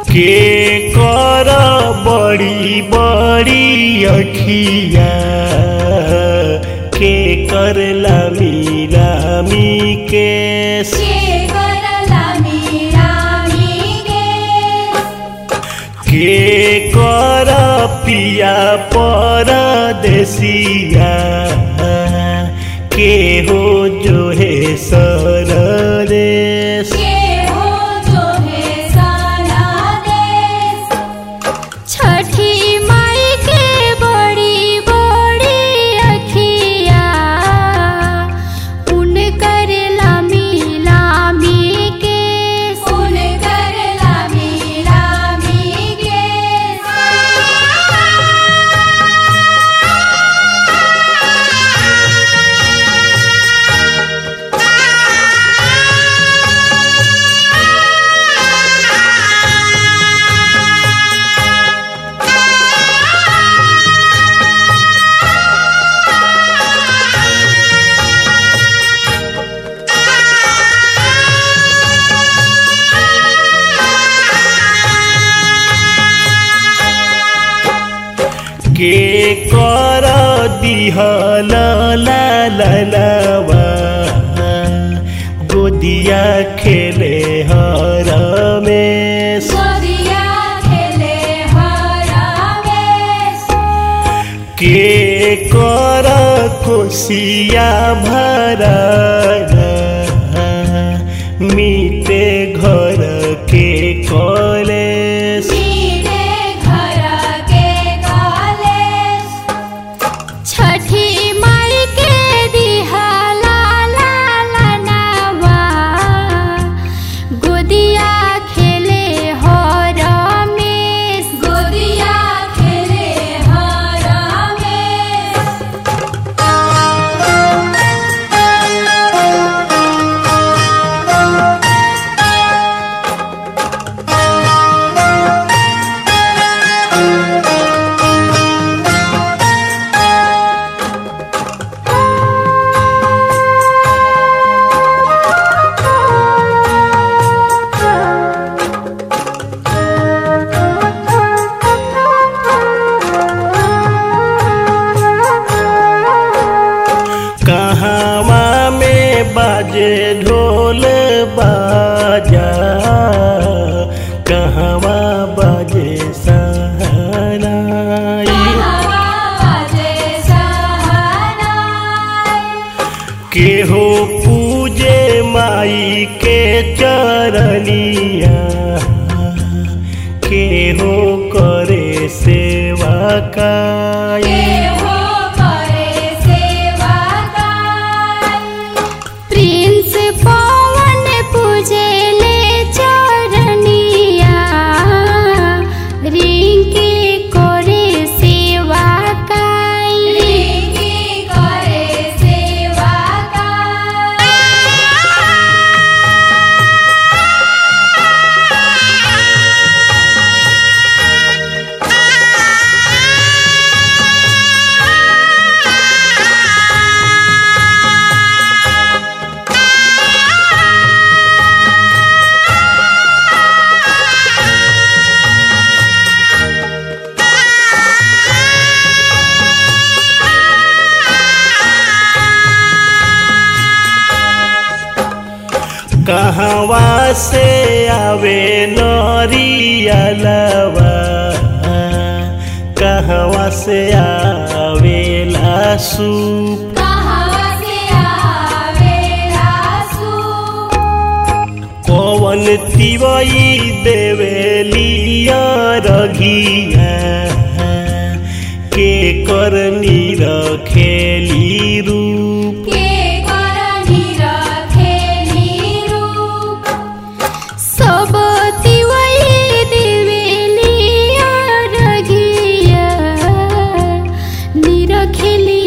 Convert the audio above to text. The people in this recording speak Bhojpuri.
के कर बड़ी बड़ी अखिया के कर लामी लामी केस के करला मीरामी के के कर पिया पर देसिया के हो जो है सर देश के हो जो है सारा देश छठी माई के बड़ी बड़ी अखिया उन कर लामी लामी के उन कर लामी लामी के के कर दिहल लालनवा गोदिया खेले हर में गोदिया खेले हरावेश के कर कोसिया भर मीते घर के कॉलेज सीधे घर के कॉलेज छठी माई के दिहाला लालनवा गोदिया खेले हो रमेश गोदिया खेले हो रमेश कहवा में बाजे ढोल बाजा कहवा बाजे सहनाई के हो पूजे माई के चरनिया के हो करे सेवा काई प्रिंस पवन पूजे ले चरनिया रिंकी करे सेवा काई रिंकी करे सेवा काई कहवा से आवे नरियलवा कहवा से आवेला सूप कहाँ से आवेला सू पवन तिवई देवेलिया रघिया के करनी रखेली रूप के करनी रखेली रूप सब तिवई देवेलिया रघिया निरखेली